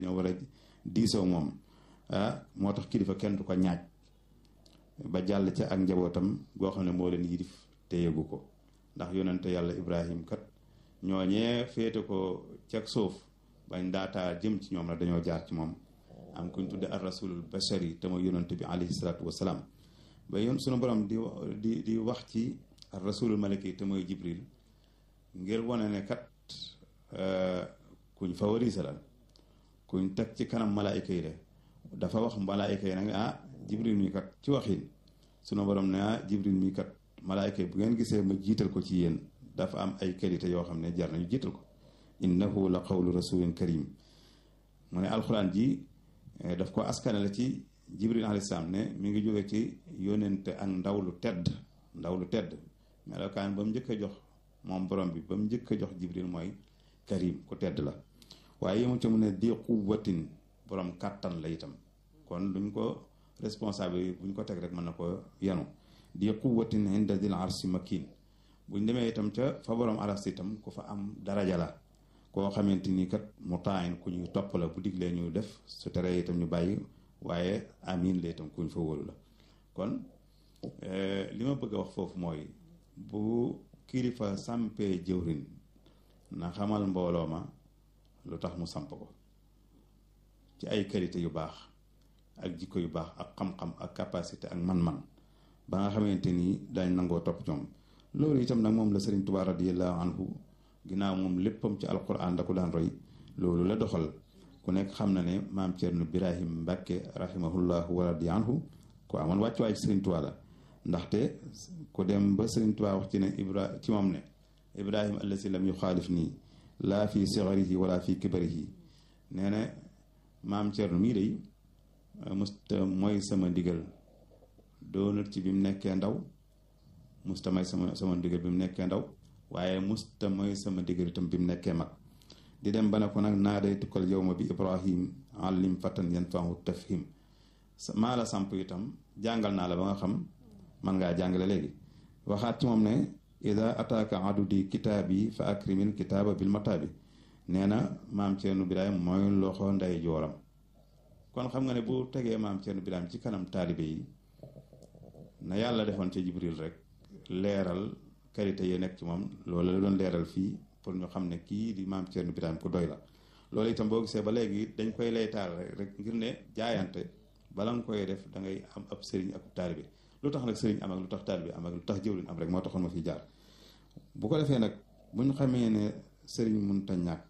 ñoo war a diisoo moom ah moo tax kilifa kenn du ko ñaaj ba jàll ca ak njabootam goo xam ne moo leen yilif te yëgu ko ndax yonente yàlla ibrahim kat ñooñee féete ko ceg suuf bañ daataa jëm ci ñoom la dañoo jaar ci moom am kuñ tudde ar rasulul bashari te mooy yonente bi alayhi salaatu wasalaam ba yoon sunu borom di di di wax ci ar rasulul malaki te mooy jibril ngir wane ne kat kuñ favorise la kuñ teg ci kanam malaayika yi de dafa wax malaayika yi nag ah jibril mi kat ci waxin sunu borom ne ah jibril mi kat malaayika yi bu ngeen gisee ma jiital ko ci yéen dafa am ay qualité yoo xam ne jar nañu jiital ko innahu la qawlu rasulin karim mu ne alxuraan ji daf ko askanale ci jibril alayhi salaam ne mi ngi jóge ci yónente ak ndaw lu tedd ndaw lu tedd melokaan ba mu njëkk a jox moom borom bi ba mu njëkk a jox jibril mooy karim ku tedd la waaye yemu ca mu ne di quwwatin borom kàttan la itam kon duñ ko responsable yi buñ ko teg rek mën na ko yanu di quwwatin inda dil arsi makin buñ demee itam ca fa borom aras itam ku fa am daraja la koo xamante ni kat mu taayin ku ñuy topp la bu diglee ñu def su teree itam ñu bàyyi waaye amin la itam kuñ fa wóolu la kon li ma bëgg a wax foofu mooy bu kilifa sampee jëwrin na xamal mbooloo ma lu tax mu samp ko ci ay qualité yu baax ak jikko yu baax ak xam-xam ak capacité ak man-man ba nga xamante ni dañ nangoo topp ñoom loolu itam nag moom la Sëriñ Tuubaa radiyallahu anhu ginnaaw moom léppam ci alquran da ko daan roy loolu la doxal ku nekk xam na ne maam Cerno Birahim Mbàkke rahimahullahu wa radi anhu ku amoon wàccuwaay ci Sëriñ Tuubaa la ndaxte ku dem ba Sëriñ Tuubaa wax ci ne ibra ci moom ne ibrahim allasi lam yuxaalif nii laa fi sigarihi wala fi kibarihi nee na maam Cerno mii day musta mooy sama ndigal doonut ci bi mu nekkee ndaw musta may sama sama ndigal bi mu nekkee ndaw waaye musta mooy sama ndigal itam bi mu nekkee mag di dem ba ne ko nag naa day tukkal yow ma bi ibrahim allim fatan yan fahu tafhim maa la samp itam jàngal naa la ba nga xam man ngaa jàngale léegi waxaat ci moom ne ida ataaka adudi kitaabi fa akrimil kitaaba bil mataabi nee na maam Cerno Birahim mooy loxo nday jooram kon xam nga ne bu tegee maam Cerno Birahim ci kanam taalibe yi na yàlla defoon ca Jibril rek leeral qualité yi nekk ci moom loolu la doon leeral fii pour ñu xam ne kii di maam Cerno Birahim ku doy la loolu itam boo gisee ba léegi dañ koy laytaal rek ngir ne jaayante bala nga koy def da ngay am ab sëriñ ak taalibe lu tax nag sëriñ am ak lu tax taalibe am ak lu tax jëwriñ am rek moo taxoon ma fi jaar bu ko defee nag bu ñu xamee ne sëriñ munta ñàkk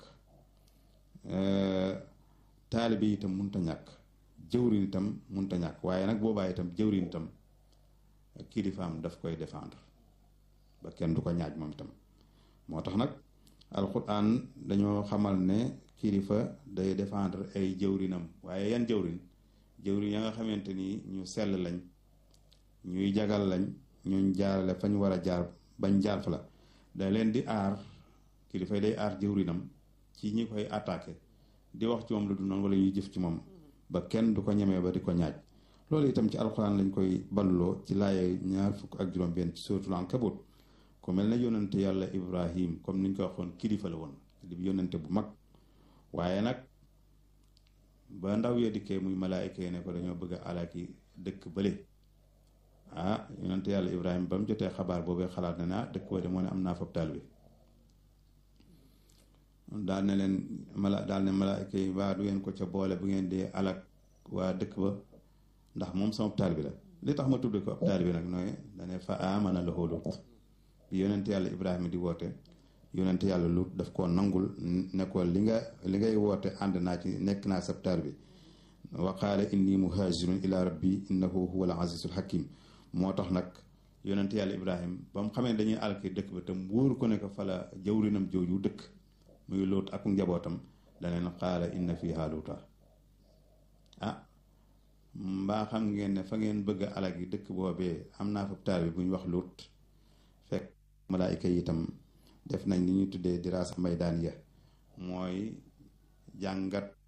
taalibe itam munta ñàkk jëwriñ itam munta ñàkk waaye nag boobaa itam jëwriñ itam kilifaam daf koy défendre ba kenn du ko ñaaj moom itam moo tax nag alquran dañoo xamal ne kilifa day défendre ay jëwrinam waaye yan jëwrin jëwrin ya nga xamante ni ñu sell lañ ñuy jagal lañ ñuñ jaarale fañ war a jaar bañ jaar fa la da leen di aar kilifa day aar jëwrinam ci ñi koy attaqué di wax ci moom lu du noonu wala ñuy jëf ci moom ba kenn du ko ñemee ba di ko ñaaj loolu itam ci alxuraan lañ koy balloo ci laaye ñaar fukk ak juróom benn ci suuratul Ankabut ku mel ne yónnante yàlla Ibrahim comme niñ ko waxoon kilifa la woon di yónnante bu mag waaye nag ba ndaw ya dikkee muy malaayika yi ne ko dañoo bëgg a alaki dëkk bële ah yónnante yàlla Ibrahim ba mu jotee xabaar boobee xalaat na ne ah dëkk ba de moo ne am naa fab taalibe daal ne leen mala daal ne malaayika yi waa du ngeen ko ca boole bu ngeen dee alak waa dëkk ba ndax moom sama taalibe la li tax ma tudd ko ab taalibe nag nooy dane fa amana lahu Lut bi yonent yàlla Ibrahima di woote yonent yàlla Lut daf koo nangul ne ko li nga li ngay woote ànd naa ci nekk naa sab taalibe wa qaala inni muhajirun ila rabbi innahu huwa al azizul hakim moo tax nag yonent yàlla Ibrahima ba mu xamee dañuy alki dëkk ba tam wóoru ko ne ko fa la jawrinam jooju dëkk muy Lut ak njabootam daneen qaala inna fiha luuta ah mbaa xam ngeen ne fa ngeen bëgg a alag yi dëkk boobee am naa fa taal bi bu ñu wax Lut fekk malaayika yi itam def nañ li ñuy tuddee diraasa maydaaniya mooy jàngat